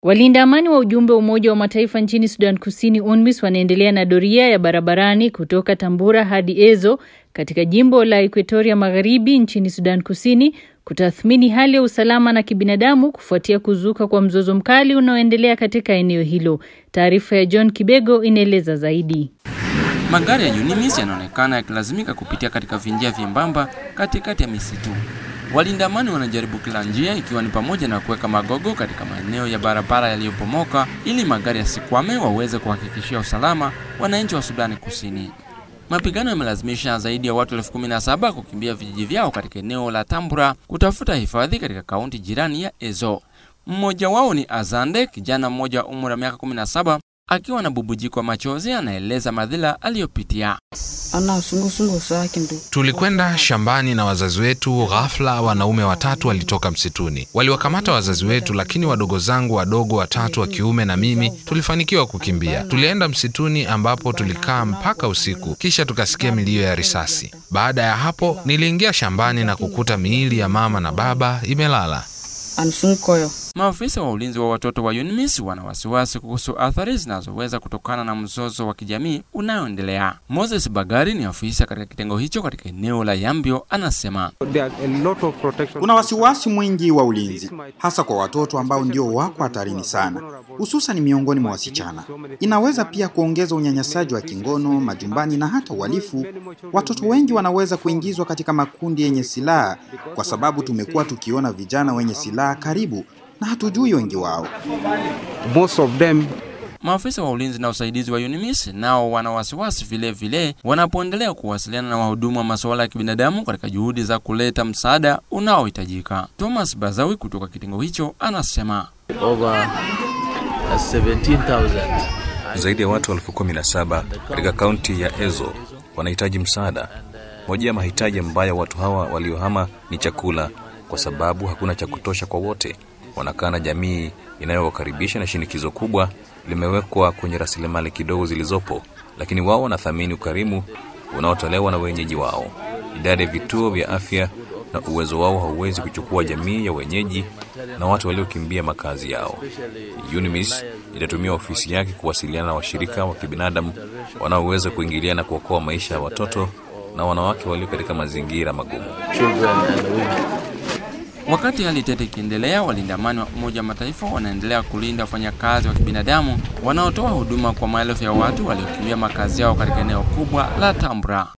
Walinda amani wa ujumbe wa Umoja wa Mataifa nchini Sudan Kusini UNMISS wanaendelea na doria ya barabarani kutoka Tambura hadi Ezo katika jimbo la Equatoria Magharibi nchini Sudan Kusini kutathmini hali ya usalama na kibinadamu kufuatia kuzuka kwa mzozo mkali unaoendelea katika eneo hilo. Taarifa ya John Kibego inaeleza zaidi. Magari ya UNMISS yanaonekana yakilazimika kupitia katika vinjia vyembamba katikati ya misitu. Walinda amani wanajaribu kila njia ikiwa ni pamoja na kuweka magogo katika maeneo ya barabara yaliyopomoka ili magari yasikwame, waweze kuhakikishia usalama wananchi wa Sudani Kusini. Mapigano yamelazimisha zaidi ya watu elfu kumi na saba kukimbia vijiji vyao katika eneo la Tambura kutafuta hifadhi katika kaunti jirani ya Ezo. Mmoja wao ni Azande, kijana mmoja wa umri wa miaka 17 akiwa na bubujiko wa machozi, anaeleza madhila aliyopitia. Tulikwenda shambani na wazazi wetu. Ghafla wanaume watatu walitoka msituni, waliwakamata wazazi wetu, lakini wadogo zangu wadogo watatu wa kiume na mimi tulifanikiwa kukimbia. Tulienda msituni ambapo tulikaa mpaka usiku, kisha tukasikia milio ya risasi. Baada ya hapo, niliingia shambani na kukuta miili ya mama na baba imelala. Maafisa wa ulinzi wa watoto wa UNMISS wana wasiwasi kuhusu athari zinazoweza kutokana na mzozo wa kijamii unaoendelea. Moses Bagari ni afisa katika kitengo hicho katika eneo la Yambio, anasema kuna wasiwasi mwingi wa ulinzi, hasa kwa watoto ambao ndio wako hatarini sana, hususan miongoni mwa wasichana. Inaweza pia kuongeza unyanyasaji wa kingono majumbani na hata uhalifu. Watoto wengi wanaweza kuingizwa katika makundi yenye silaha, kwa sababu tumekuwa tukiona vijana wenye silaha karibu na hatujui wengi wao. Most of them Maafisa wa ulinzi na usaidizi wa UNMISS nao wana wasiwasi vile vile wanapoendelea kuwasiliana na wahudumu wa masuala ya kibinadamu katika juhudi za kuleta msaada unaohitajika. Thomas Bazawi kutoka kitengo hicho anasema over 17,000 Zaidi ya watu elfu kumi na saba katika kaunti ya Ezo wanahitaji msaada. Moja ya mahitaji ambayo watu hawa waliohama ni chakula, kwa sababu hakuna cha kutosha kwa wote. Wanakaa na jamii inayowakaribisha na shinikizo kubwa limewekwa kwenye rasilimali kidogo zilizopo, lakini wao wanathamini ukarimu unaotolewa na wenyeji wao. Idadi ya vituo vya afya na uwezo wao hauwezi kuchukua jamii ya wenyeji na watu waliokimbia makazi yao. UNMISS itatumia ofisi yake kuwasiliana na washirika wa kibinadamu wanaoweza kuingilia na kuokoa maisha ya watoto na wanawake walio katika mazingira magumu. children and women. Wakati hali tete ikiendelea, walinda amani wa Umoja wa Mataifa wanaendelea kulinda wafanyakazi wa kibinadamu wanaotoa huduma kwa maelfu ya watu waliokimbia makazi yao katika eneo kubwa la Tambra.